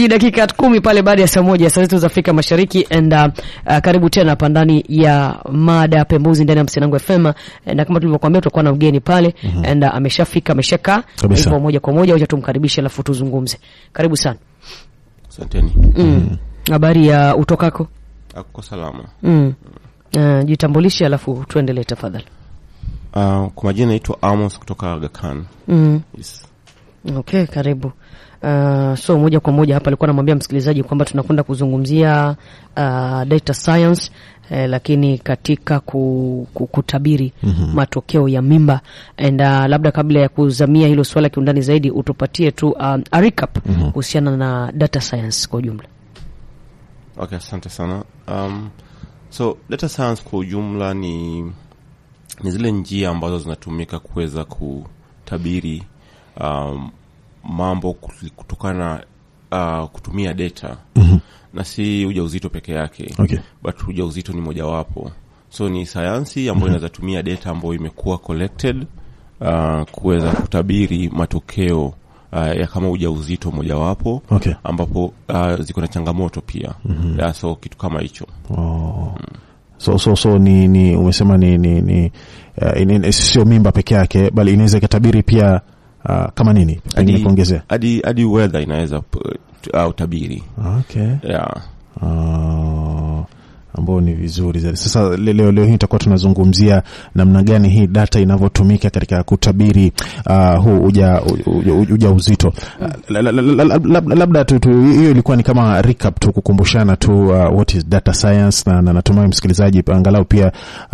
mbili dakika kumi pale baada ya saa moja saa zetu za Afrika Mashariki and uh, uh, karibu tena hapa ndani ya mada pembuzi ndani ya Msinango FM na kama tulivyokuambia tutakuwa na mgeni pale mm -hmm. and uh, ameshafika ameshakaa Kabisa. hivyo moja kwa moja wacha tumkaribishe alafu tuzungumze karibu sana Asanteni. mm. habari ya utokako Ako salama. mm. uh, jitambulishe alafu tuendelee tafadhali Uh, kwa majina naitwa Amos kutoka Aga Khan. mm. Yes. Okay, karibu. Uh, so moja kwa moja hapa alikuwa anamwambia msikilizaji kwamba tunakwenda kuzungumzia uh, data science eh, lakini katika ku, ku, kutabiri mm-hmm. matokeo ya mimba and uh, labda kabla ya kuzamia hilo swala kiundani zaidi utupatie tu um, a recap mm-hmm. kuhusiana na data science kwa ujumla. Okay, asante sana. Um, so data science kwa ujumla ni ni zile njia ambazo zinatumika kuweza kutabiri um, mambo kut- kutokana na uh, kutumia data mm-hmm. na si ujauzito peke yake Okay. but ujauzito ni mojawapo so ni sayansi ambayo inaweza tumia data ambayo imekuwa collected uh, kuweza kutabiri matokeo uh, ya kama ujauzito mojawapo Okay. ambapo uh, ziko na changamoto pia mm-hmm. yeah, so kitu kama hicho Oh. So, so, so ni, ni umesema ni, ni, ni uh, in- in- sio mimba peke yake bali inaweza ikatabiri pia uh, kama nini pengine Hadi- kuongezea hadi hadi weather inaweza p- t- uh, utabiri okay. yeah. uh, ambao ni vizuri zaidi. Sasa le- leo, leo hii tutakuwa tunazungumzia namna gani hii data inavyotumika katika kutabiri uh, huu uja, uja, uja uzito. Uh, la- la- la- la- la- lab- labda tu, tu hiyo ilikuwa ni kama recap tu kukumbushana tu uh, what is data science na, na natumai msikilizaji angalau pia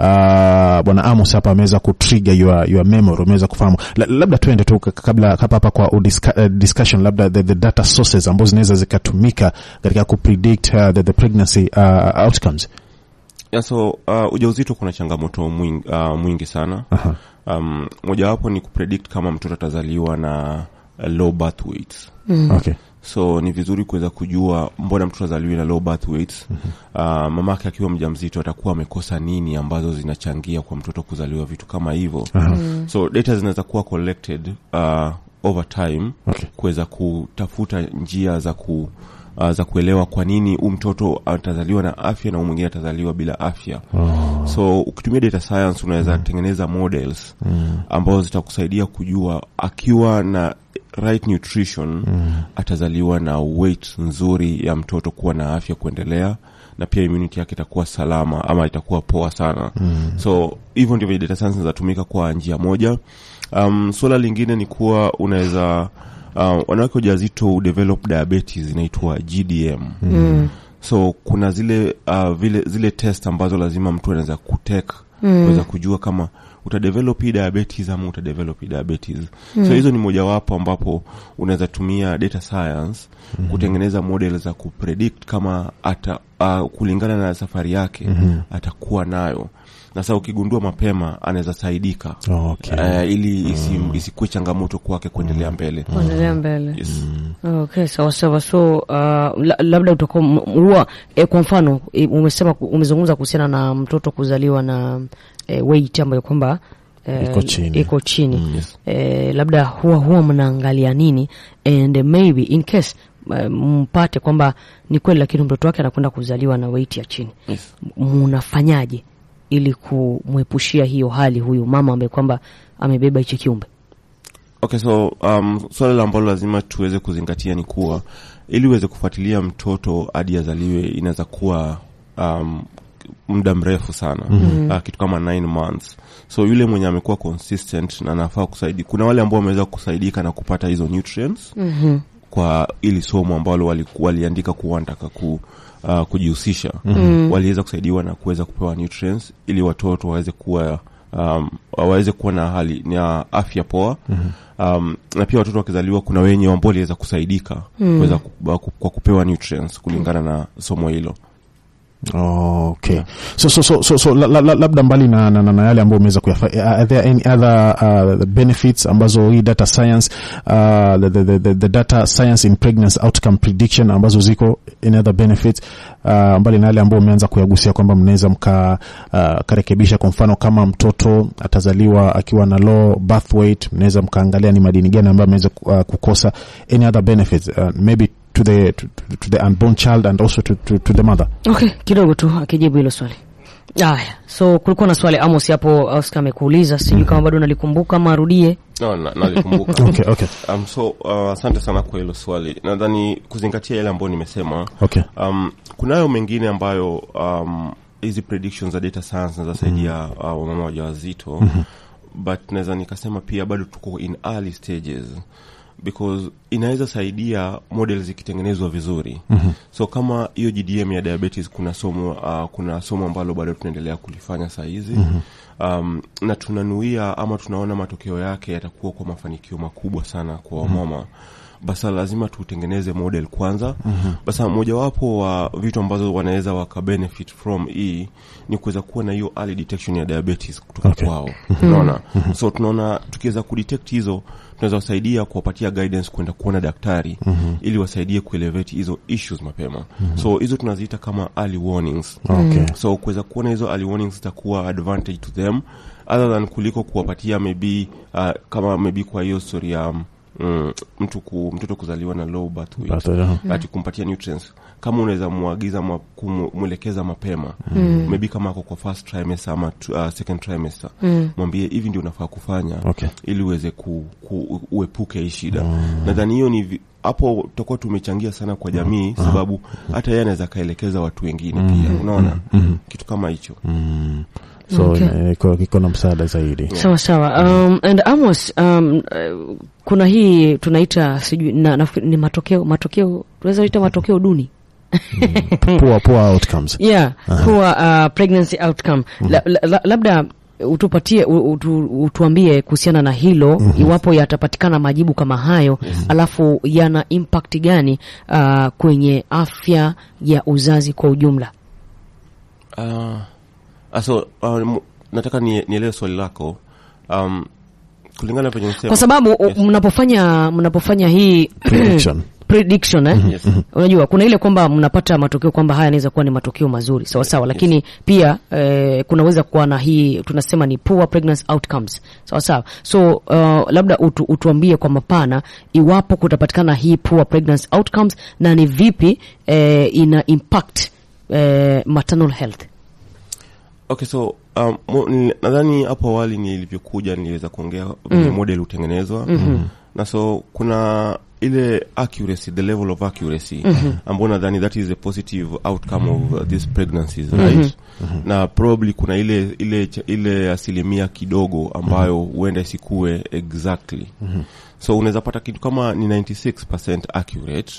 uh, bwana Amos hapa ameweza kutrigger your, your memory umeweza kufahamu. La, labda tuende tu ka- kabla hapa hapa kwa udisca, uh, discussion labda the, the data sources ambazo zinaweza zikatumika katika kupredict uh, the, the pregnancy uh, outcomes. Yeah, so uh, ujauzito kuna changamoto mwingi, uh, mwingi sana Aha. um, mojawapo ni kupredict kama mtoto atazaliwa na uh, low birth weights Okay. so ni vizuri kuweza kujua mbona mtoto azaliwi na low birth weights uh, mamake akiwa mjamzito atakuwa amekosa nini ambazo zinachangia kwa mtoto kuzaliwa vitu kama hivyo so data zinaweza kuwa collected uh, over time Okay. kuweza kutafuta njia za ku Uh, za kuelewa kwa nini huu mtoto atazaliwa na afya na huu mwingine atazaliwa bila afya Oh. so ukitumia data science unaweza tengeneza models ambazo zitakusaidia kujua akiwa na right nutrition atazaliwa na weight nzuri ya mtoto kuwa na afya kuendelea na pia immunity yake itakuwa salama ama itakuwa poa sana so hivyo ndivyo data science zinatumika kwa njia moja um, suala lingine ni kuwa unaweza uh, wanawake wajawazito udevelop diabetes inaitwa gdm mm. so kuna zile uh, vile zile test ambazo lazima mtu anaweza kutek kuweza kujua kama utadevelop hii diabetes ama utadevelop hii diabetes mm. so hizo ni mojawapo ambapo unaweza tumia data science mm. kutengeneza model za kupredict kama ata uh, kulingana na safari yake mm-hmm. atakuwa nayo na sasa ukigundua mapema anaweza saidika Okay. uh, ili isi, isikuwe changamoto kwake kuendelea mbele Kuendelea mbele. yes. Okay, sawa sawa. So uh, la, labda utakuwa m- huwa e, kwa mfano e, umesema umezungumza kuhusiana na mtoto kuzaliwa na e, weight ambayo kwamba e, Iko chini. iko chini. yes. E, labda huwa huwa mnaangalia nini and maybe in case e, mpate kwamba ni kweli, lakini mtoto wake anakwenda kuzaliwa na weight ya chini, Yes. mnafanyaje ili kumwepushia hiyo hali huyu mama ambaye kwamba amebeba hichi kiumbe? okay so um, swala ambalo lazima tuweze kuzingatia ni kuwa ili uweze kufuatilia mtoto hadi azaliwe inaweza kuwa um, muda mrefu sana mm-hmm. uh, kitu kama nine months so yule mwenye amekuwa consistent na anafaa kusaidi kuna wale ambao wameweza kusaidika na kupata hizo nutrients mm-hmm. kwa ili somo ambalo wali- waliandika kuwa wanataka ku uh, kujihusisha mm-hmm. waliweza kusaidiwa na kuweza kupewa nutrients ili watoto waweze kuwa um, waweze kuwa na hali na afya poa mm-hmm. um, na pia watoto wakizaliwa kuna wenye ambao waliweza kusaidika mm. kuweza ku, ku, kwa kupewa nutrients kulingana na somo hilo Oh, okay. So, so, so, so, so la, la, la- labda mbali na, na, na, na yale ambayo umeweza kuyafa are there any other uh, benefits ambazo hii data science uh, the, the, the, the data science in pregnancy outcome prediction ambazo ziko any other benefits uh, mbali na yale ambayo umeanza kuyagusia kwamba mnaweza mka uh, karekebisha kwa mfano kama mtoto atazaliwa akiwa na low birth weight mnaweza mkaangalia ni madini gani ambayo ameweza uh, kukosa any other benefits uh, maybe to the to, to the unborn child and also to, to, to the mother Okay, kidogo tu akijibu hilo swali. Haya, so kulikuwa na swali Amos hapo Oscar amekuuliza, sijui kama bado nalikumbuka ama arudie. no, na- nalikumbuka okay okay um, so uh, asante sana kwa hilo swali nadhani kuzingatia yale ambayo nimesema okay um, kunayo mengine ambayo um, hizi predictions za data science zinazosaidia uh, wamama wajawazito but naweza nikasema pia bado tuko in early stages because inaweza saidia model zikitengenezwa vizuri mm-hmm. so kama hiyo gdm ya diabetes kuna somo uh, kuna somo ambalo bado tunaendelea kulifanya saa hizi mm-hmm. um, na tunanuia ama tunaona matokeo yake yatakuwa kwa mafanikio makubwa sana kwa wamama mm-hmm basa lazima tutengeneze model kwanza mm-hmm. basa mojawapo wa vitu ambazo wanaweza waka benefit from hii ni kuweza kuwa na hiyo early detection ya diabetes kutoka Okay. kwao unaona so tunaona tukiweza kudetect hizo tunaweza wasaidia kuwapatia guidance kwenda kuona daktari mm-hmm. ili wasaidie kuelevate hizo issues mapema mm-hmm. so hizo tunaziita kama early warnings okay so kuweza kuona hizo early warnings zitakuwa advantage to them other than kuliko kuwapatia maybe uh, kama maybe kwa hiyo story ya mm, mtu ku, mtoto kuzaliwa na low birth weight But, uh, ati kumpatia nutrients kama unaweza mwagiza mwa- kumwelekeza mapema mm. maybe kama ako kwa first trimester ama tu- uh, second trimester mm. mwambie hivi ndio unafaa kufanya Okay. ili uweze ku, ku, uepuke hii shida nadhani hiyo ni vi- hapo tutakuwa tumechangia sana kwa jamii sababu hata yeye anaweza akaelekeza watu wengine pia unaona kitu kama hicho so Okay. ina- iko iko na msaada zaidi Sawa sawa. Um, and Amos, um, uh, kuna hii tunaita sijui na, nafikiri ni matokeo matokeo tunaweza ita matokeo duni. poor poor outcomes Yeah, poor uh, pregnancy outcome. La, la, la, labda utupatie u- utu, utuambie kuhusiana na hilo iwapo yatapatikana majibu kama hayo alafu yana impact gani uh, kwenye afya ya uzazi kwa ujumla. Uh, so uh, m- nataka nie- nielewe swali lako um, kulingana venye nisema Kwa sababu u- Yes. mnapofanya mnapofanya hii Prediction. prediction eh? Yes. Unajua kuna ile kwamba mnapata matokeo kwamba haya yanaweza kuwa ni matokeo mazuri sawa sawa, lakini pia eh, kunaweza kuwa na hii tunasema ni poor pregnancy outcomes sawa sawa. So uh, labda utu, utuambie kwa mapana iwapo kutapatikana hii poor pregnancy outcomes na ni vipi eh, ina impact eh, maternal health. okay so um, mo- ni- nadhani hapo awali nilivyokuja niliweza kuongea venye model hutengenezwa na so kuna ile accuracy the level of accuracy ambao nadhani that is a positive outcome of uh, these pregnancies right na probably kuna ile ile cha- ile asilimia kidogo ambayo huenda isikue exactly so unaweza pata kitu kama ni 96% accurate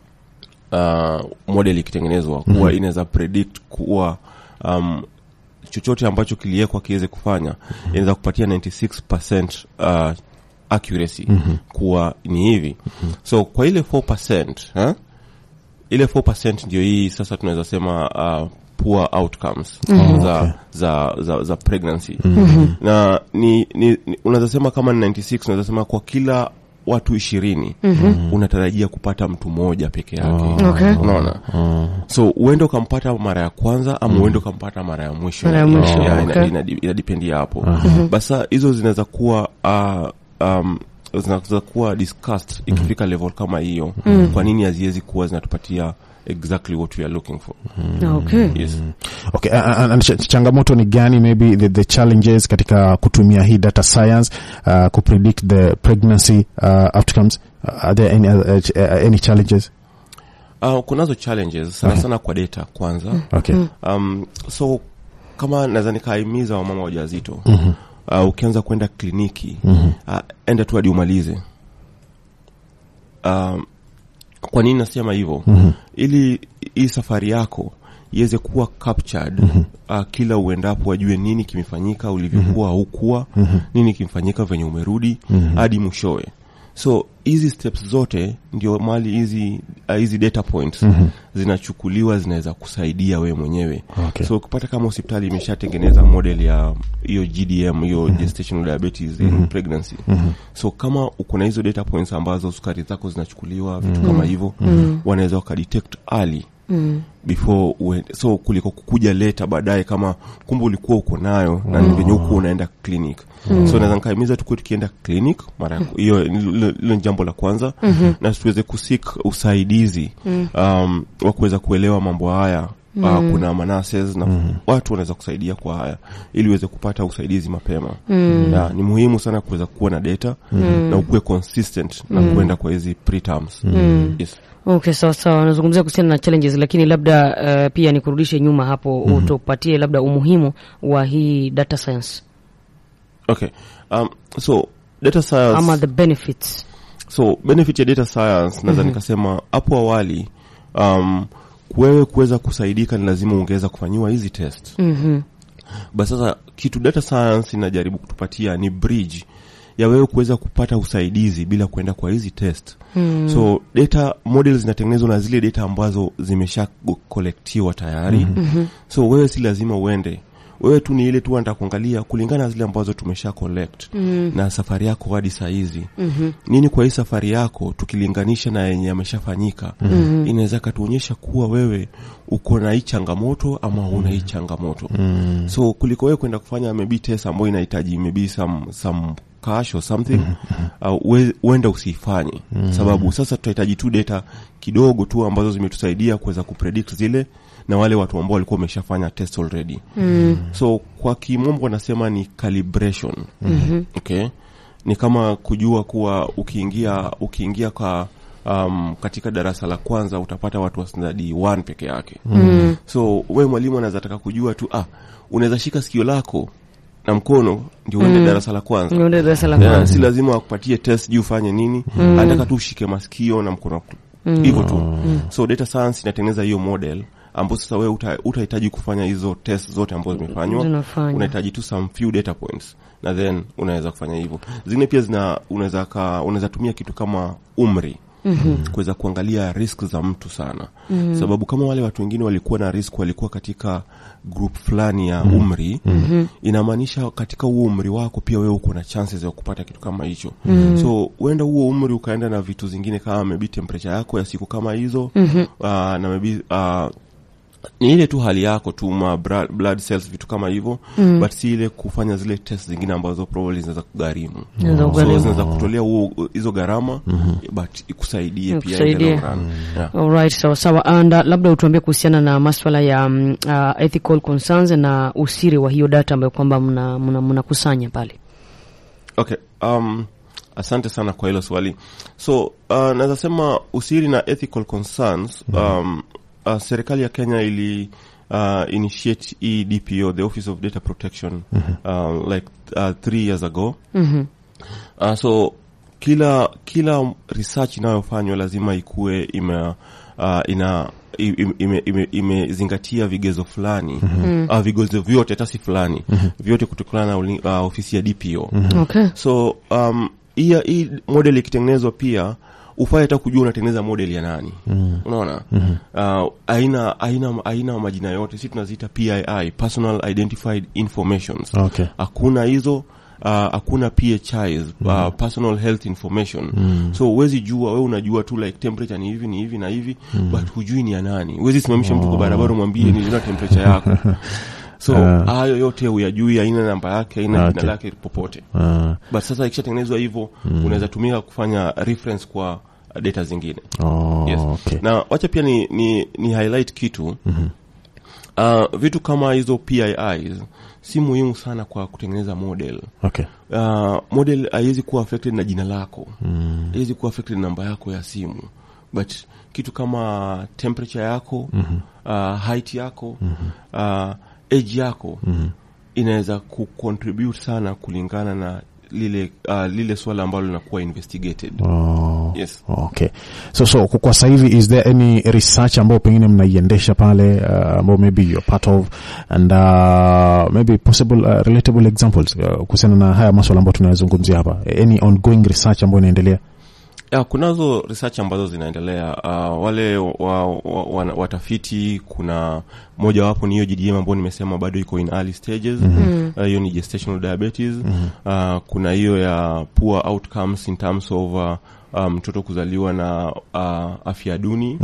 uh, model ikitengenezwa kuwa inaweza predict kuwa um, chochote ambacho kiliwekwa kiweze kufanya inaweza kupatia 96% uh, accuracy kuwa ni hivi so kwa ile 4% eh? ile 4% ndio hii sasa tunaweza sema uh, poor outcomes za, za, za, za pregnancy na ni, ni, ni unaweza sema kama ni 96 unaweza sema kwa kila watu ishirini unatarajia kupata mtu mmoja peke yake Okay. unaona so uende ukampata mara ya kwanza ama uende ukampata mara ya mwisho Mara ya mwisho, Yeah, okay. ina- ina- inadependia hapo basa hizo zinaweza kuwa uh, um, zinaweza kuwa discussed ikifika level kama hiyo kwa nini haziwezi kuwa zinatupatia exactly what we are looking for Okay. yes Okay, uh, uh, and ch- changamoto ni gani maybe the, the challenges katika kutumia hii data science uh, kupredict the pregnancy uh, outcomes uh, are there any, uh, uh, any challenges uh, kunazo challenges sana sana kwa data kwanza okay um, so kama naweza nikaimiza wamama wajawazito uh, ukianza kwenda kliniki uh, enda tu hadi umalize um, kwa nini nasema hivyo ili hii safari yako iweze kuwa captured uh, kila uendapo wajue nini kimefanyika ulivyokuwa haukuwa nini kimefanyika venye umerudi hadi mwishowe so hizi steps zote ndio mali hizi uh, hizi data points zinachukuliwa zinaweza kusaidia wewe mwenyewe Okay. so ukipata kama hospitali imeshatengeneza model ya hiyo gdm hiyo gestational diabetes in pregnancy so kama uko na hizo data points ambazo sukari zako zinachukuliwa vitu kama hivyo wanaweza wakadetect early Mm. before uende so kuliko kukuja leta baadaye kama kumbe ulikuwa uko nayo na ni venye huku unaenda clinic so naweza nikaimiza tukuwe tukienda clinic mara ya- hiyo hilo hilo ni jambo la kwanza na tuweze kusik usaidizi um, wa kuweza kuelewa mambo haya Uh, kuna manases na watu wanaweza kusaidia kwa haya ili uweze kupata usaidizi mapema yeah, ni muhimu sana kuweza kuwa na data na ukuwe consistent na kuenda kwa hizi preterms yes. Okay, sawa sawa. Nazungumzia kuhusiana na challenges, lakini labda uh, pia nikurudishe nyuma hapo, utupatie labda umuhimu wa hii data science okay um, so data science ama the benefits. so benefit ya data science naweza nikasema hapo awali um, wewe kuweza kusaidika ni lazima ungeweza kufanyiwa hizi test Mhm. basi sasa kitu data science inajaribu kutupatia ni bridge ya wewe kuweza kupata usaidizi bila kuenda kwa hizi test mm. so data models zinatengenezwa na zile data ambazo zimesha kolektiwa tayari mm-hmm. so wewe si lazima uende wewe tu ni ile tu anataka kuangalia kulingana na zile ambazo tumesha collect mm. na safari yako hadi saa hizi mm-hmm. nini kwa hii safari yako tukilinganisha na yenye ameshafanyika mm-hmm. inaweza katuonyesha kuwa wewe uko na hii changamoto ama huna hii changamoto mm. so kuliko wewe kwenda kufanya maybe test ambayo inahitaji maybe some, some cash or something uh, we- uenda usiifanye sababu sasa tutahitaji tu data kidogo tu ambazo zimetusaidia kuweza kupredict zile na wale watu ambao walikuwa wameshafanya test already mm. so kwa kimombo wanasema ni calibration mm-hmm. okay ni kama kujua kuwa ukiingia ukiingia kwa um, katika darasa la kwanza utapata watu wa standard 1 peke yake mm. so we mwalimu anaweza taka kujua tu ah unaweza shika sikio lako na mkono ndio uende darasa la kwanza Niende darasa la yeah, kwanza. si lazima wakupatie test juu ufanye nini mm. anataka tu ushike masikio na mkono hivyo tu so data science inatengeneza hiyo model ambao sasa wewe uta- utahitaji kufanya hizo test zote ambazo zimefanywa Zinafanywa. unahitaji tu some few data points na then unaweza kufanya hivyo zingine pia zina unaweza ka unaweza tumia kitu kama umri Mm-hmm. kuweza kuangalia risk za mtu sana mm-hmm. sababu kama wale watu wengine walikuwa na risk walikuwa katika group fulani ya umri mm-hmm. inamaanisha katika huo umri wako pia wewe uko na chances ya kupata kitu kama hicho mm-hmm. so uenda huo umri ukaenda na vitu zingine kama maybe temperature yako ya siku kama hizo mm-hmm. uh, na maybe uh, ni ile tu hali yako tu ma bra- blood cells vitu kama hivyo mm. but si ile kufanya zile test zingine ambazo probably zinaweza kugharimu Zinaweza so kugharimu. zinaweza kutolea huo hizo gharama but ikusaidie pia in the Ikusaidie. long run. Yeah. Alright, sawa sawa. And uh, labda utuambie kuhusiana na maswala ya um, uh, ethical concerns na usiri wa hiyo data ambayo kwamba mnakusanya mna, mnakusanya pale. okay um, asante sana kwa hilo swali so uh, naweza sema usiri na ethical concerns um, uh, serikali ya kenya ili uh, initiate hii dpo the office of data protection uh, like uh, three years ago Mhm. uh, so kila kila research inayofanywa lazima ikuwe ime uh, ina imezingatia ime, ime, imezingatia vigezo fulani mm-hmm. uh, vigezo vyote hata si fulani mm-hmm. vyote kutokana na uli- uh, ofisi ya dpo mm-hmm. Okay. so um, hii hii model ikitengenezwa pia ufai hata kujua unatengeneza model ya nani mm. unaona mm-hmm. uh, aina aina aina majina yote si tunaziita pii personal identified informations Okay. hakuna hizo uh, hakuna phis uh, personal health information so huwezi jua we unajua tu like temperature ni hivi ni hivi na hivi but hujui ni ya nani huwezi simamisha mtu kwa barabara umwambie niliona temperature yako so hayo yote huyajui haina namba yake haina Okay. jina lake popote Ah, but sasa ikishatengenezwa hivyo unaweza tumia kufanya reference kwa uh, data zingine oh, yes. okay. na wacha pia ni, ni, ni highlight kitu mm-hmm. uh, vitu kama hizo PIIs si muhimu sana kwa kutengeneza model Okay. uh, model haiwezi kuwa affected na jina lako haiwezi kuwa affected na namba yako ya simu but kitu kama temperature yako mm-hmm. uh, height yako mm-hmm. uh, age yako mm-hmm. inaweza kucontribute sana kulingana na lile uh, lile swala ambalo linakuwa investigated Oh, Yes. okay. So so kwa kwa sasa hivi is there any research ambayo pengine mnaiendesha pale uh, ambao maybe you're part of and uh, maybe possible uh, relatable examples uh, kuhusiana na haya maswala ambayo tunayazungumzia hapa any ongoing research ambayo inaendelea ya kunazo research ambazo zinaendelea uh, wale wa, wa, wa, watafiti kuna mojawapo ni hiyo GDM ambayo nimesema bado iko in early stages mm-hmm. uh, hiyo ni gestational diabetes mm-hmm. uh, kuna hiyo ya poor outcomes in terms of uh, uh, mtoto kuzaliwa na uh, afya duni mm-hmm.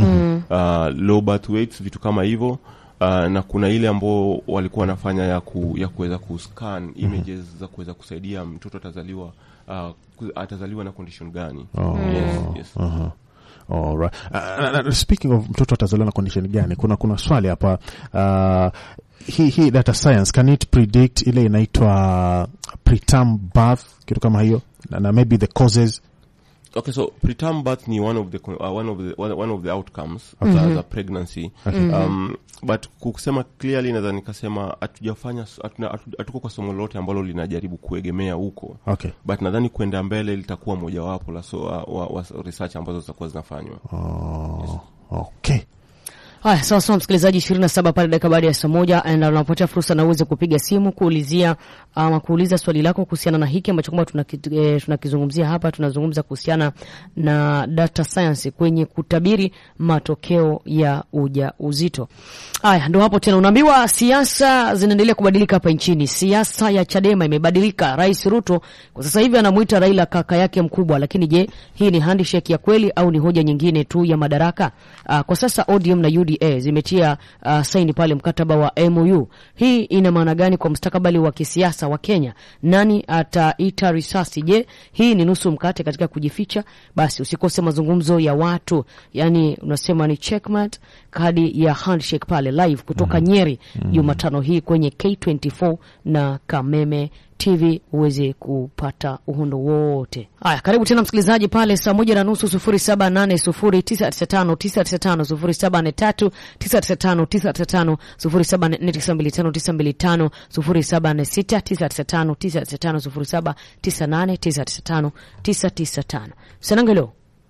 uh, low birth weights vitu kama hivyo uh, na kuna ile ambao walikuwa wanafanya ya ku, ya kuweza kuscan images za kuweza kusaidia mtoto atazaliwa uh, ku- atazaliwa na condition gani Oh. yes, yes. Aha. Alright. Uh, uh, speaking of mtoto atazaliwa na condition gani, kuna kuna swali hapa uh, hii hii data science can it predict ile inaitwa preterm birth kitu kama hiyo na, na maybe the causes Okay, so preterm birth ni one of the uh, one of the one, one of the outcomes of the, the pregnancy. Um, but kusema clearly naweza nikasema hatujafanya hatuna- hatu- hatuko kwa somo lolote ambalo linajaribu kuegemea huko. okay But nadhani kwenda mbele litakuwa mojawapo la so, uh, wa, wa research ambazo zitakuwa zinafanywa. oh, okay Haya, sawa sawa, msikilizaji, ishirini na saba pale dakika baada ya saa moja, na unapotea fursa na uweze kupiga simu kuulizia ama kuuliza swali lako kuhusiana na hiki ambacho kwamba tunaki- eh, tunakizungumzia hapa. Tunazungumza kuhusiana na data science kwenye kutabiri matokeo ya ujauzito. Haya, ndo hapo tena unaambiwa siasa zinaendelea kubadilika hapa nchini. Siasa ya Chadema imebadilika. Rais Ruto kwa sasa hivi anamuita Raila kaka yake mkubwa, lakini je, hii ni handshake ya kweli au ni hoja nyingine tu ya madaraka? Uh, kwa sasa ODM na UDA zimetia uh, saini pale mkataba wa MOU. Hii ina maana gani kwa mustakabali wa kisiasa wa Kenya? Nani ataita risasi? Je, hii ni nusu mkate katika kujificha? Basi usikose mazungumzo ya watu, yani unasema ni checkmate, kadi ya handshake pale live kutoka Nyeri Jumatano hii kwenye K24 na Kameme TV uweze kupata uhondo wote. Haya, karibu tena msikilizaji pale saa moja na nusu sufuri saba nane sufuri tisa tisa tano tisa tisa tano sufuri saba nne tatu tisa tisa tano tisa tisa tano sufuri saba nne tisa mbili tano tisa mbili tano sufuri saba nne sita tisa tisa tano tisa tisa tano sufuri saba tisa nane tisa tisa tano tisa tisa tano. Sanangelo.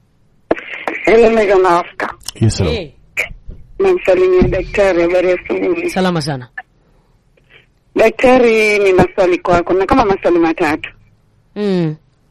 Hello, Mega Maafka. yes hello. Hey, Namsalimia daktari, habari ya asubuhi. salama sana. Daktari, nina swali kwako na kama maswali matatu. Mm.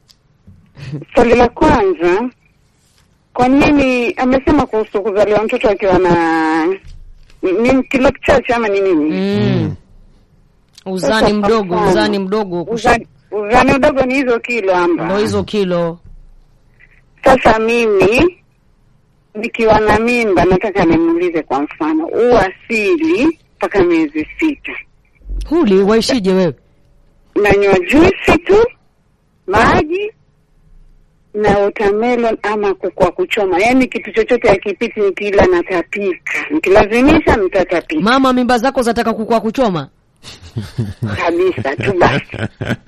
Swali la kwanza, kwa nini amesema kuhusu kuzaliwa mtoto akiwa na ni, ni kilo chache ama ni nini? Mm. Uzani mdogo, uzani mdogo kusha- Uzani, uzani udogo ni hizo kilo amba. ndo hizo kilo. Sasa mimi nikiwa na mimba, nataka nimuulize kwa mfano, uasili mpaka miezi sita Huli waishije wewe? nanywa juisi tu maji na watermelon ama kwa kuchoma, yaani kitu chochote akipiti, nikila natapika, nikilazimisha nitatapika Mama, mimba zako zataka kukua kuchoma? kabisa tu basi.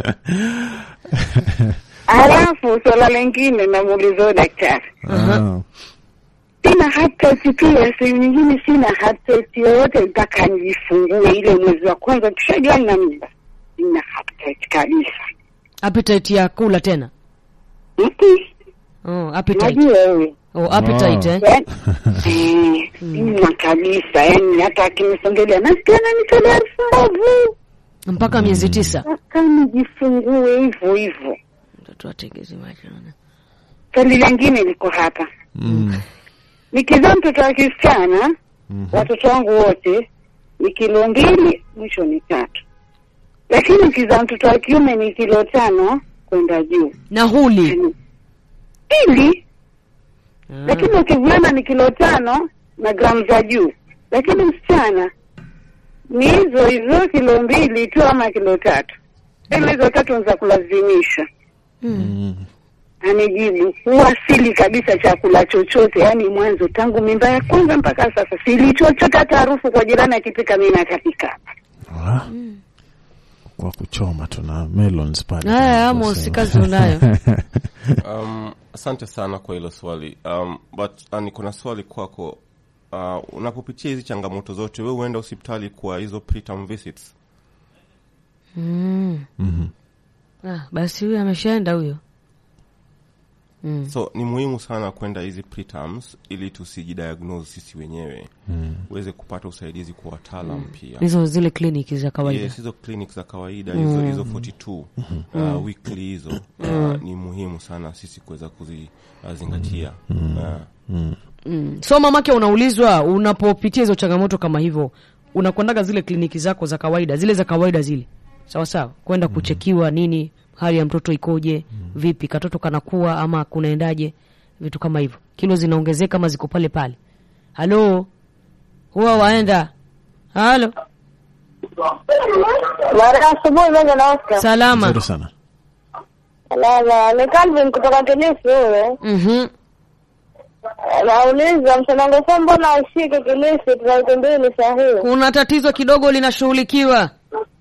Halafu swala lingine namuuliza huyo daktari, Ah. sina hata pia sehemu nyingine, sina hata yoyote mpaka nijifungue ile mwezi wa kwanza, tushajua nina mimba, sina hata kabisa. Appetite ya kula tena? Mm-mm. Oh, appetite. Najua wewe Oh, appetite eh? Yaani, eh, sina kabisa, yani hata akinisongelea nasikia nanitolea elfu mbovu Mpaka miezi tisa. mpaka nijifungue hivyo hivyo. Mtoto atengeze macho. Swali lingine liko hapa, Mm. nikizaa mtoto wa kisichana watoto wangu wote ni kilo mbili, mwisho ni tatu, lakini nikizaa mtoto wa kiume ni kilo tano kwenda juu Na huli. Yani, ili lakini ukivulana ni kilo tano na gramu za juu, lakini msichana ni hizo hizo kilo mbili tu ama kilo tatu, tena hizo tatu ni za kulazimisha. Mm. Anijibu huwasili kabisa chakula chochote, yaani mwanzo tangu mimba ya kwanza mpaka sasa sili chochote, hata harufu kwa jirani akipika mimi natapika. Ah. kwa kuchoma tuna melons pale Haya, Amos, si kazi unayo. Um, asante sana kwa hilo swali um, but uh, niko na swali kwako uh, unapopitia hizi changamoto zote we huenda hospitali kwa hizo preterm visits Mm. Ah, basi huyo ameshaenda huyo. Mm. so ni muhimu sana kwenda hizi preterms ili tusijidiagnose sisi wenyewe uweze kupata usaidizi kwa wataalam pia Hizo zile kliniki za kawaida. yes, hizo clinic za kawaida hizo hizo 42 uh, weekly hizo uh, ni muhimu sana sisi kuweza kuzizingatia uh, Mm. So mamake, unaulizwa unapopitia hizo changamoto kama hivyo, unakwendaga zile kliniki zako za kawaida, zile za kawaida zile, sawa sawa, kwenda kuchekiwa nini, hali ya mtoto ikoje, vipi, katoto kanakuwa ama kunaendaje, vitu kama hivyo, kilo zinaongezeka ama ziko pale pale, halo huwa waenda halo Mara asubuhi moja na Oscar. salama Nzuri sana. Lala, ni Calvin kutoka Kilifi huyo. Mhm. Nauliza msanangu sasa mbona ashike Kilifi tunaite mbili sahihi? kuna tatizo kidogo linashughulikiwa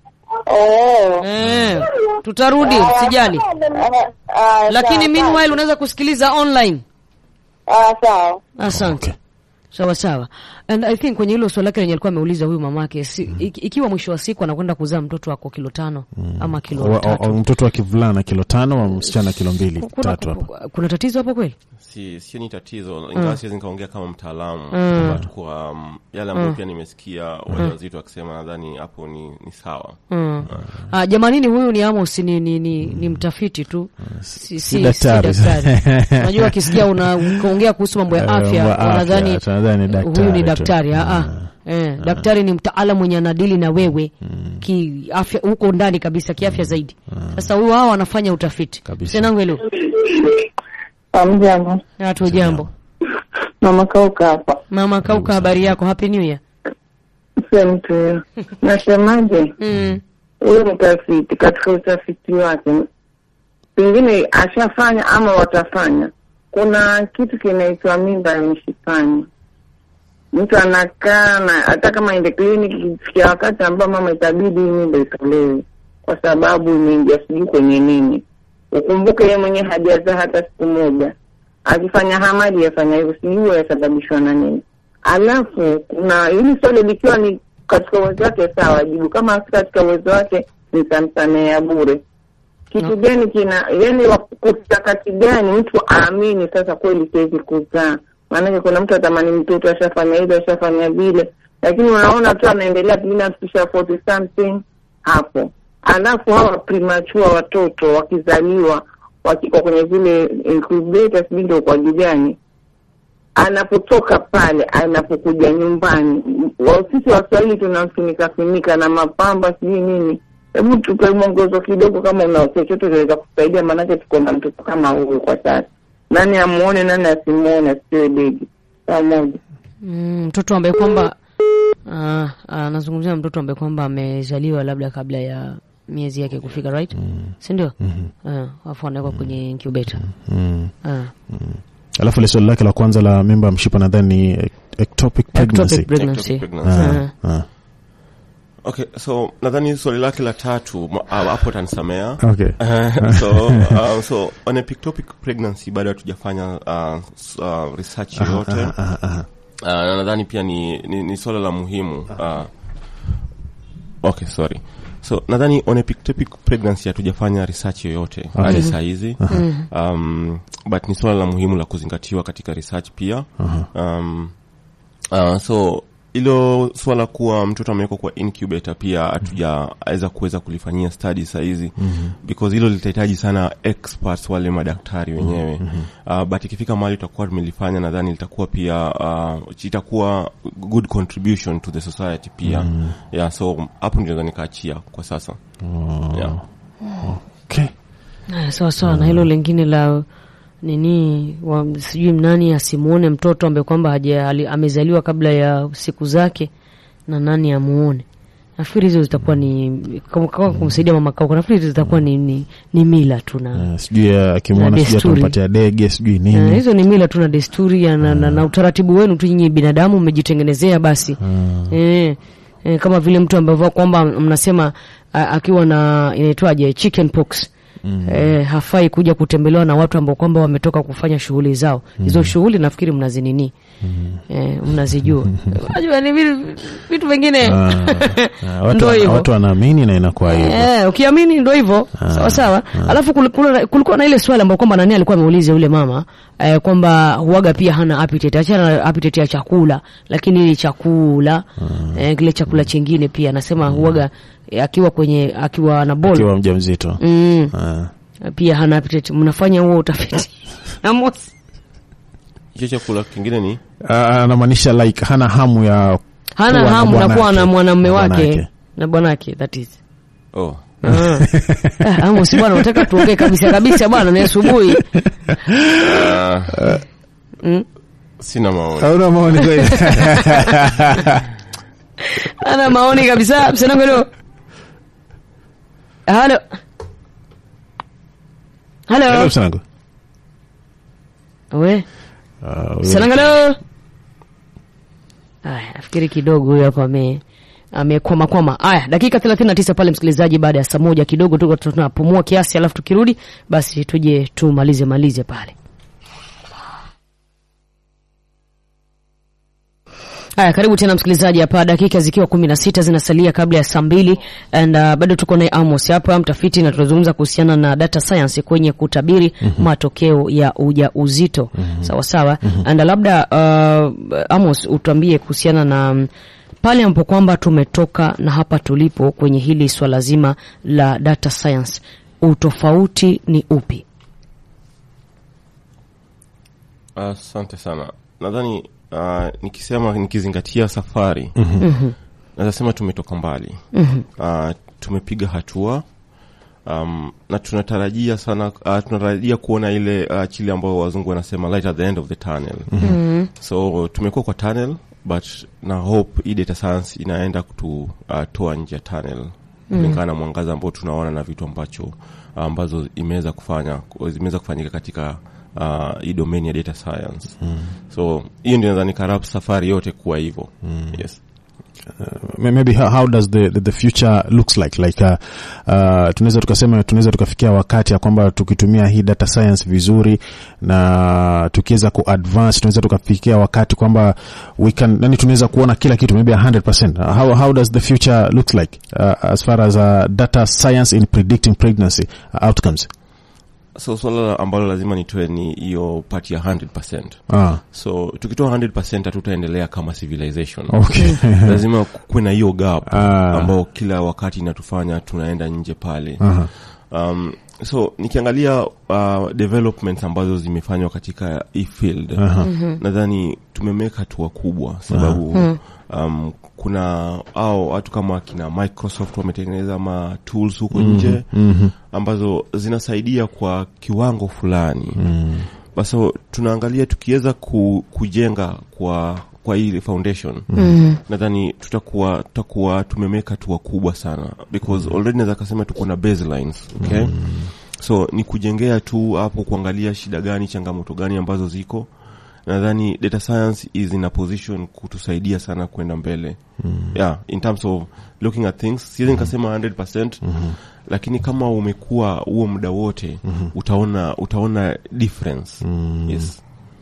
Oh. eh, tutarudi sijali Ah, ah, lakini sawa, meanwhile unaweza kusikiliza online sawa. Ah, sawa. asante Okay. sawa sawa and i think kwenye hilo swali lake lenye alikuwa ameuliza huyu mamake si, iki- ikiwa mwisho wa siku anakwenda kuzaa mtoto wako kilo tano ama kilo Wa- wa- tatu Mtoto wa kivulana kilo tano wa msichana kilo mbili kuna, tatu hapa. kuna tatizo hapo kweli si sio ni tatizo ingawa siwezi nikaongea kama mtaalamu but kwa um, yale ambayo pia nimesikia wajawazito wakisema nadhani hapo ni, ni sawa Mm. Ah, jamanini huyu ni Amos ni, ni, ni, ni mtafiti tu si, si, daktari. si daktari. Unajua wakisikia una ukaongea kuhusu mambo ya Eh, afya mambo ya wanadhani afya, tunadhani ni huyu ni daktari tu. daktari ah, ah. Eh, daktari ni mtaalamu mwenye anadili na wewe kiafya huko ndani kabisa kiafya zaidi sasa huyu hao anafanya utafiti Kabisa. senangu hilo Amjambo. watu jambo Mama Kauka hapa. mama kauka habari yako happy new year Sio mtu huyo. Nasemaje? mm. Huyu mtafiti katika utafiti wake pengine ashafanya ama watafanya. Kuna kitu kinaitwa mimba ya mshipani. Mtu anakaa na hata kama ende kliniki, ikifikia wakati ambao mama itabidi hii mimba itolewe kwa sababu imeingia sijui kwenye nini. Ukumbuke yeye mwenyewe hajazaa hata siku moja, akifanya hamadi yafanya hivyo, sijui yasababishwa na nini. Alafu kuna hili swali likiwa ni katika uwezo wake, sawa, jibu. Kama si katika uwezo wake, nitamsamea bure. Kitu No. gani kina yani, wakati gani mtu aamini sasa kweli siwezi kuzaa? Maanake kuna mtu atamani mtoto ashafanya hili ashafanya vile, lakini unaona tu anaendelea pengine afikisha 40 something hapo, alafu hawa premature watoto wakizaliwa wakiko kwenye zile incubator, sijui ndio kwa ajili gani anapotoka pale anapokuja nyumbani, wa- sisi Waswahili tunamfinika finika na mapamba sijui nini. Hebu tupe mwongozo kidogo, kama una chochote kinaweza kusaidia, maanake tuko na mtoto kama huyu kwa sasa. Nani amuone, nani asimuone, asiwe begi pamoja. Mm, mtoto ambaye kwamba ah, anazungumzia mtoto ambaye kwamba amezaliwa labda kabla ya miezi yake kufika right si ndio Ah, alafu anawekwa kwenye incubator Mm. Ah, Alafu ile swali lake la kwanza la mimba ya mshipa nadhani ni ec- ectopic pregnancy. ectopic pregnancy Ectopic pregnancy. Ah, ah. okay so nadhani swali lake la tatu ma- ah, hapo atanisamea Okay. so uh, so on ectopic pregnancy bado hatujafanya uh, s- uh, research yoyote Ah, ah. uh, na nadhani pia ni, ni, ni swala la muhimu uh, okay sorry so nadhani on ectopic pregnancy hatujafanya research yoyote hadi saa hizi um, but ni swala la muhimu la kuzingatiwa katika research pia um, uh, so ilo swala kuwa mtoto amewekwa kwa incubator pia hatujaweza kuweza kulifanyia study sahizi mm-hmm. because hilo litahitaji sana experts wale madaktari wenyewe mm-hmm. uh, but ikifika mahali tutakuwa tumelifanya nadhani litakuwa pia uh, itakuwa good contribution to the society pia mm-hmm. yeah so hapo ndio naweza nikaachia kwa sasa Oh. yeah. Okay. Haya, sawa sawa na hilo lingine la nini wa, sijui nani asimuone mtoto ambaye kwamba haja ali- amezaliwa kabla ya siku zake na nani amuone nafikiri hizo zitakuwa ni kama kama kumsaidia mama kauka nafikiri hizo zitakuwa ni, ni, ni mila tu na Eh, sijui eh, akimwona Na sijui desturi. atampatia dege sijui Eh, nini hizo ni mila tu na desturi ya na, na, na utaratibu wenu tu nyinyi binadamu mmejitengenezea basi eh, eh, kama vile mtu ambavyo kwamba mnasema a, akiwa na inaitwaje chicken pox Eh, hafai kuja kutembelewa na watu ambao kwamba wametoka kufanya shughuli zao hizo shughuli nafikiri mnazinini eh, mnazijua unajua ni vitu, vitu vingine Ah, ah, watu, Ndo wana- hivyo. watu wanaamini na inakuwa hivyo Eh, ukiamini ndo hivyo sawa sawa. Alafu kulikuwa, kulikuwa na ile swali ambayo kwamba nani alikuwa ameuliza yule mama eh, kwamba huaga pia hana appetite, achana na appetite ya chakula, lakini ile chakula eh, kile chakula chingine pia anasema huaga eh, akiwa kwenye akiwa na bol akiwa mjamzito mm, Ah. pia hana appetite. Mnafanya huo utafiti Amos? hicho chakula kingine ni Ah, anamaanisha like hana hamu ya hana kuwa na hamu na kuwa bwanake. na mwanamume Na wake bwanake. na bwanake that is oh Ah. Ah, Amos bwana, unataka tuongee kabisa kabisa bwana, ni asubuhi uh, mm. sina maoni hauna maoni kweli ana maoni kabisa msanangolo halo Hello, halo Msanango. we Ah, huyo- Sanangalo. Aya, nafikiri kidogo huyo hapo ame amekwama kwama. Aya, dakika 39 pale msikilizaji, baada ya saa moja kidogo tu tunapumua kiasi, alafu tukirudi basi tuje tumalize malize pale. Haya, karibu tena msikilizaji hapa, dakika zikiwa kumi na sita zinasalia kabla ya saa mbili and uh, bado tuko naye Amos hapa mtafiti, na tunazungumza kuhusiana na data science kwenye kutabiri matokeo ya ujauzito sawa sawa. And labda uh, Amos utuambie kuhusiana na mm, pale ambapo kwamba tumetoka na hapa tulipo kwenye hili swala zima la data science, utofauti ni upi? asante sana nadhani uh, nikisema nikizingatia safari naweza sema tumetoka mbali uh, tumepiga hatua um, na tunatarajia sana uh, tunatarajia kuona ile uh, chile ambayo wazungu wanasema light at the end of the tunnel so tumekuwa kwa tunnel but na hope hii data science inaenda kututoa uh, nje ya tunnel kulingana na mwangaza ambao tunaona na vitu ambacho ambazo imeweza kufanya zimeweza kufanyika katika uh, hii domain ya data science so hiyo ndio nadhani karab safari yote kuwa hivyo yes May- maybe how, how does the, the, the future looks like like uh, uh, tunaweza tukasema tunaweza tukafikia wakati ya kwamba tukitumia hii data science vizuri na tukiweza kuadvance tunaweza tukafikia wakati kwamba we can yani tunaweza kuona kila kitu maybe 100% how, how does the future looks like uh, as far as uh, data science in predicting pregnancy uh, outcomes so swala ambalo lazima nitoe ni hiyo part ya 100 ah, so tukitoa 100 hatutaendelea kama civilization okay lazima kuwe na hiyo gap Ah. ambao kila wakati inatufanya tunaenda nje pale Aha. um, so nikiangalia uh, developments ambazo zimefanywa katika hii field Aha. nadhani tumemeka hatua kubwa sababu um, kuna au watu kama kina microsoft wametengeneza ma tools huko nje Mhm. ambazo zinasaidia kwa kiwango fulani basi tunaangalia tukiweza ku, kujenga kwa kwa hii foundation nadhani tutakuwa tutakuwa tumemeka hatua kubwa sana because already naweza kasema tuko na baselines okay so ni kujengea tu hapo kuangalia shida gani changamoto gani ambazo ziko nadhani data science is in a position kutusaidia sana kwenda mbele yeah in terms of looking at things siwezi nikasema 100% lakini kama umekuwa huo muda wote utaona utaona difference yes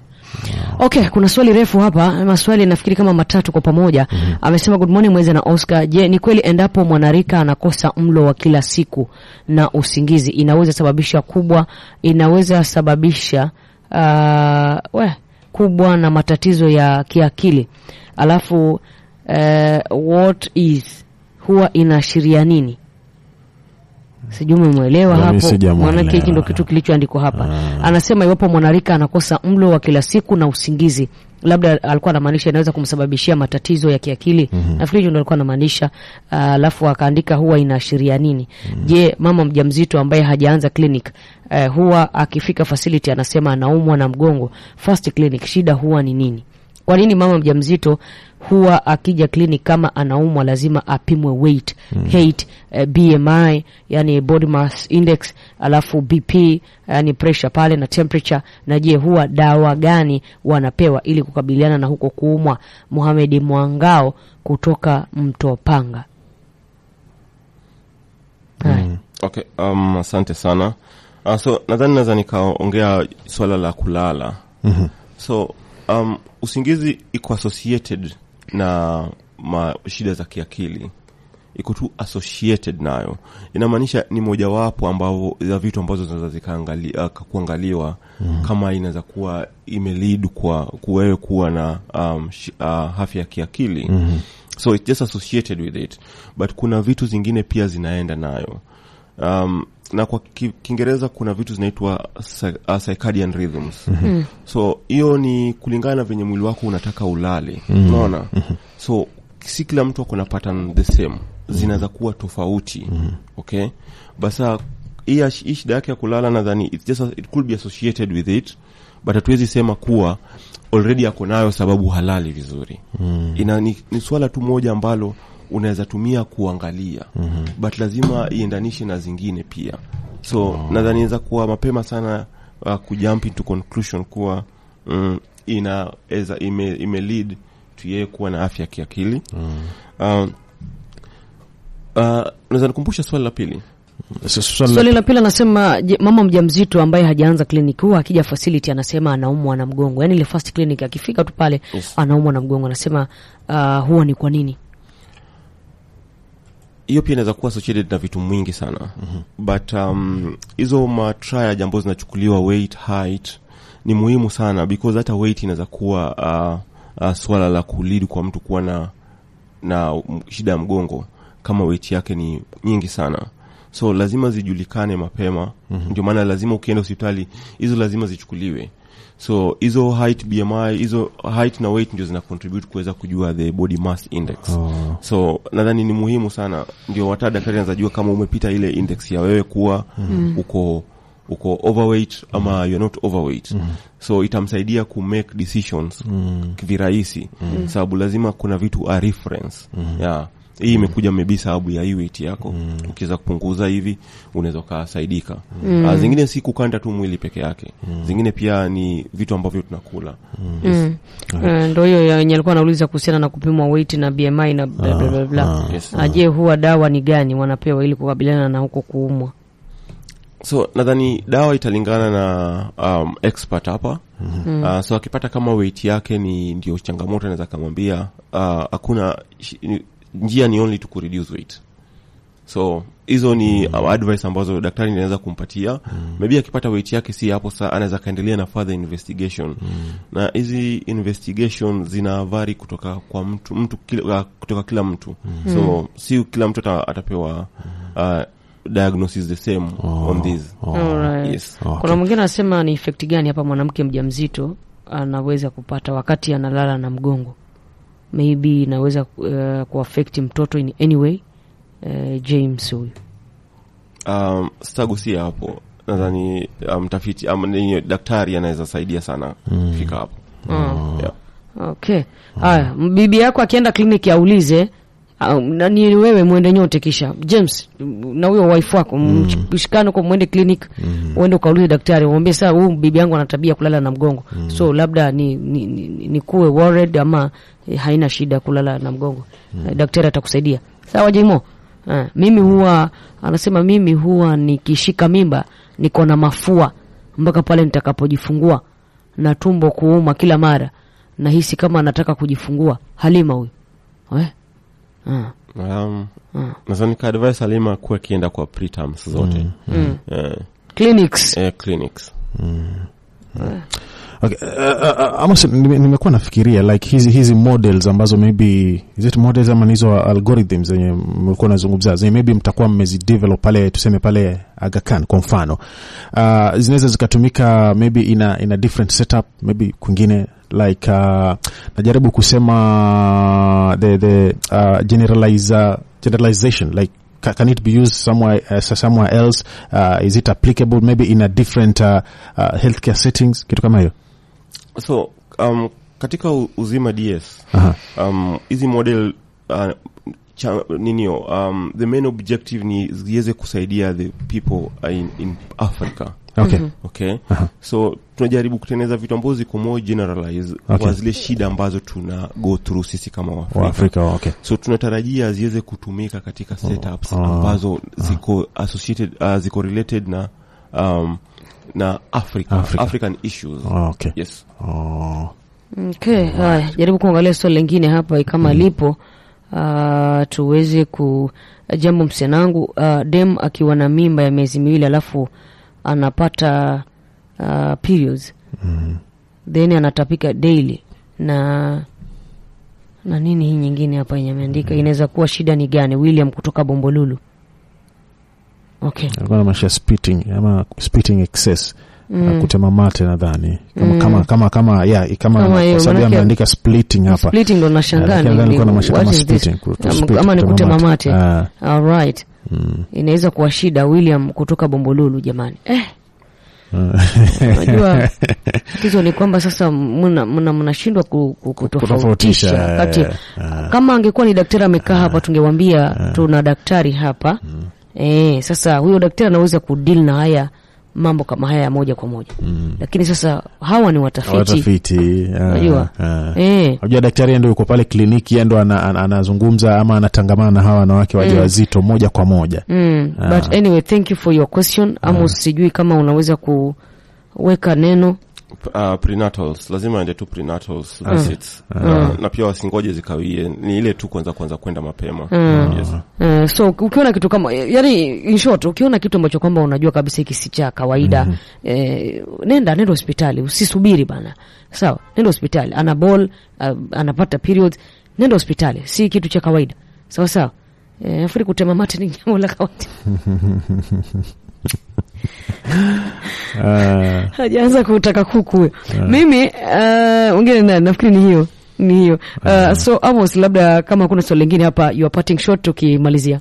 Okay, kuna swali refu hapa, maswali nafikiri kama matatu kwa pamoja. Amesema good morning Mweze na Oscar. Je, ni kweli endapo mwanarika anakosa mlo wa kila siku na usingizi inaweza sababisha kubwa inaweza sababisha uh, we, kubwa na matatizo ya kiakili. Alafu uh, what is huwa inaashiria nini? Sijui umemwelewa Mimi hapo, sijamuelewa. maanake hiki ndo kitu kilichoandikwa hapa. Anasema iwapo mwanarika anakosa mlo wa kila siku na usingizi, labda alikuwa anamaanisha inaweza kumsababishia matatizo ya kiakili. Nafikiri hiyo ndo alikuwa anamaanisha. Ah, Alafu akaandika huwa inaashiria nini? Je, mama mjamzito ambaye hajaanza clinic eh, huwa akifika facility anasema anaumwa na mgongo, first clinic, shida huwa ni nini? Kwa nini mama mjamzito huwa akija clinic kama anaumwa lazima apimwe weight, height, eh, BMI, yani body mass index, alafu BP, yani pressure pale na temperature, na je huwa dawa gani wanapewa ili kukabiliana na huko kuumwa? Mohamed Mwangao kutoka Mtopanga. Haya. okay um, asante sana uh, so nadhani naweza nikaongea swala la kulala mm-hmm. so um, usingizi iko associated na ma shida za kiakili iko tu associated nayo inamaanisha ni mojawapo ambao za vitu ambazo zinaweza zikaangali, uh, kuangaliwa mm. kama inaweza kuwa imelid kwa kuwewe kuwa na um, sh, uh, afya ya kiakili mm. so it's just associated with it but kuna vitu zingine pia zinaenda nayo um, na kwa ki- kiingereza kuna vitu zinaitwa psy- uh, circadian rhythms mm-hmm. so hiyo ni kulingana na venye mwili wako unataka ulale unaona mm-hmm. so si kila mtu ako na pattern the same zinaweza kuwa tofauti mm-hmm. okay basa hii ash- hii shida yake ya kulala nadhani it's just a- it could be associated with it but hatuwezi sema kuwa already ako nayo sababu halali vizuri mm. ina ni, ni swala tu moja ambalo unaweza tumia kuangalia mm-hmm. but lazima iendanishe na zingine pia so oh. nadhani inaweza kuwa mapema sana uh, kujump into conclusion kuwa mm, ina eza, ime, ime lead to yeye kuwa na afya ya kiakili mm. uh, uh, naweza nikumbusha swali la pili S- swali la- Swali la pili anasema je, mama mjamzito ambaye hajaanza kliniki huwa akija facility anasema anaumwa na mgongo, yaani ile first clinic akifika tu pale Yes. anaumwa na mgongo, anasema uh, huwa ni kwa nini? hiyo pia inaweza kuwa associated na vitu mwingi sana mm-hmm. but um, hizo matriad ambazo zinachukuliwa weight height ni muhimu sana because hata weight inaweza kuwa uh, uh, swala la kulid kwa mtu kuwa na na m- shida ya mgongo kama weight yake ni nyingi sana so lazima zijulikane mapema mm-hmm. ndio maana lazima ukienda hospitali hizo lazima zichukuliwe so hizo height bmi hizo height na weight ndio zina contribute kuweza kujua the body mass index Oh. so nadhani ni muhimu sana ndio hata daktari anazajua kama umepita ile index ya wewe kuwa mm. uko uko overweight ama you're not overweight mm. so itamsaidia ku make decisions mm. virahisi mm. sababu lazima kuna vitu a reference mm. yeah hii imekuja maybe sababu ya hii weight yako mm. ukiweza kupunguza hivi unaweza ukasaidika mm. uh, zingine si kukanda tu mwili peke yake mm. zingine pia ni vitu ambavyo tunakula Mm. Eh, ndo hiyo ya- yenye alikuwa anauliza kuhusiana na kupimwa weight na BMI na bla bla bla bla. Yes. Ah, Je, huwa dawa ni gani wanapewa ili kukabiliana na huko kuumwa? so nadhani dawa italingana na um, expert hapa mm-hmm. uh, so akipata kama weight yake ni ndio changamoto anaweza kamwambia uh, hakuna shi- ni- njia ni only to kureduce weight so hizo ni mm. advice ambazo daktari inaweza kumpatia mm. maybe akipata weight yake si hapo saa anaweza kaendelea na further investigation mm. na hizi investigation zina vari kutoka kwa mtu mtu kila, uh, kutoka kila mtu mm. so si kila mtu ata, atapewa uh, diagnosis the same Oh. on this Oh. Alright. yes Okay. Kuna mwingine anasema ni effect gani hapa mwanamke mjamzito anaweza kupata wakati analala na mgongo, maybe inaweza uh, kuaffect mtoto in any way. Uh, James huyu um, sitagusia hapo nadhani uh, mtafiti um, ni daktari anaweza saidia sana kufika hapo yeah. Okay. Haya, bibi yako akienda kliniki aulize au, na ni wewe mwende nyote kisha James na huyo wife wako mshikane kwa mwende clinic uende ukaulize daktari umwambie saa huyu bibi yangu ana tabia kulala na mgongo so labda ni, ni, ni, ni kuwe worried ama eh, haina shida kulala na mgongo Eh, daktari atakusaidia sawa Jimo eh, mimi huwa anasema mimi huwa nikishika mimba niko na mafua mpaka pale nitakapojifungua na tumbo kuuma kila mara nahisi kama anataka kujifungua Halima huyu eh? ah. um, Mm. nadhani ka advice alima kuwa akienda kwa preterms zote Mm. eh, clinics eh, clinics Okay. Uh, uh, uh, Amos, nime- nimekuwa nafikiria like hizi hizi models ambazo maybe is it models ama ni hizo algorithms zenye mlikuwa nazungumzia zenye maybe mtakuwa mmezidevelop pale tuseme pale Aga Khan kwa mfano uh, zinaweza zikatumika maybe in a, in a different setup maybe kwingine like uh, najaribu kusema the the uh, generalize, generalization like ca- can it be used somewhere uh, somewhere else uh, is it applicable maybe in a different uh, uh, healthcare settings kitu kama hiyo so um, katika u- uzima ds Aha. um, hizi model uh, cha, ninio um, the main objective ni ziweze kusaidia the people uh, in, in africa okay okay Aha. so tunajaribu kutengeneza vitu ambazo ziko more generalize Okay. kwa zile shida ambazo tuna go through sisi kama waafrika wa Afrika okay so tunatarajia ziweze kutumika katika setups ah, ambazo ziko associated uh, ziko related na um, na Africa, Africa. African issues Oh, okay yes oh. okay haya jaribu kuangalia swali lingine hapa kama lipo uh, tuweze ku jambo msianangu uh, dem akiwa na mimba ya miezi miwili alafu anapata uh, periods then anatapika daily na na nini hii nyingine hapa yenye ameandika inaweza kuwa shida ni gani william kutoka bombolulu okay alikuwa namaanisha spitting ama spitting excess mm. kutema mate nadhani kama, kama kama kama yeah, kama, Kama hiyo, kwa sababu manake- ameandika splitting hapa splitting ndo nashangaa Yeah, ni- lakini ni- alikuwa anamaanisha what kama is this? spitting, ku- to Ama- spit, ama ni kutema kutema mate. mate Ah. alright Mm. inaweza kuwa shida william kutoka bombolulu jamani eh, Unajua tatizo ni kwamba sasa mna- mna- mnashindwa ku- ku- kutofautisha Kutofautisha, kati. eh, ah. Kama angekuwa ni daktari amekaa hapa, tungewambia tuna daktari hapa eh. Sasa huyo daktari anaweza kudeal na haya mambo kama haya ya moja kwa moja, lakini sasa hawa ni watafiti watafiti ah, Unajua? ah. eh. Unajua daktari yeye ndo yuko pale kliniki, yeye ndo ana- ana- anazungumza ama anatangamana na hawa wanawake wajawazito moja kwa moja. Mm, Ah. but anyway thank you for your question Amos, sijui kama unaweza kuweka neno uh, prenatals lazima ende tu prenatals visits uh, na pia wasingoje zikawie ni ile tu kwanza kwanza kwenda mapema yes. Uh, so ukiona kitu kama yani, in short, ukiona kitu ambacho kwamba unajua kabisa hiki si cha kawaida eh, nenda nenda hospitali, usisubiri bana. Sawa, nenda hospitali. Ana ball uh, anapata period, nenda hospitali, si kitu cha kawaida. Sawa sawa. Eh, afuri kutema mate ni jambo la kawaida. Ah, Hajaanza kutaka kuku huyo. Mimi uh, ungine na nafikiri ni hiyo ni hiyo uh, so Amos, labda kama kuna swali lingine hapa, you are parting shot tukimalizia.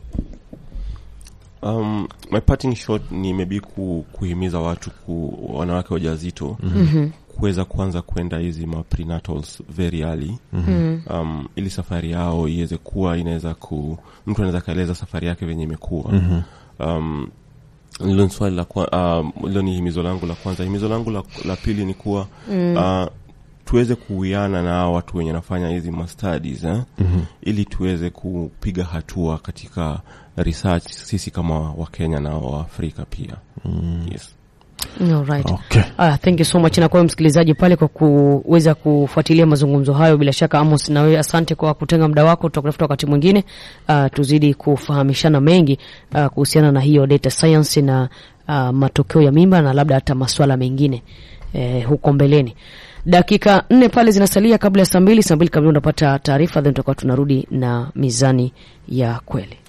Um, my parting shot ni maybe ku, kuhimiza watu ku, wanawake wajawazito mm-hmm. kuweza kuanza kwenda hizi ma prenatals very early mm-hmm. um, ili safari yao iweze kuwa inaweza ku mtu anaweza kaeleza safari yake venye imekuwa mm-hmm. um, hilo ni swali la kwa, um, hilo ni himizo langu la kwanza himizo langu la, la pili ni kuwa mm. uh, tuweze kuwiana na hao watu wenye nafanya hizi ma studies eh? mm-hmm. ili tuweze kupiga hatua katika research sisi kama wakenya na waafrika pia mm. yes. All right. okay. Ah, thank you so much na kwa msikilizaji pale kwa kuweza kufuatilia mazungumzo hayo. Bila shaka Amos, na wewe asante kwa kutenga muda wako. Tutakutafuta wakati mwingine, ah, tuzidi kufahamishana mengi ah, kuhusiana na hiyo data science na ah, matokeo ya mimba na labda hata maswala mengine eh, huko mbeleni. Dakika nne pale zinasalia kabla ya saa mbili. Saa mbili kamili unapata taarifa, then tutakuwa tunarudi na mizani ya kweli.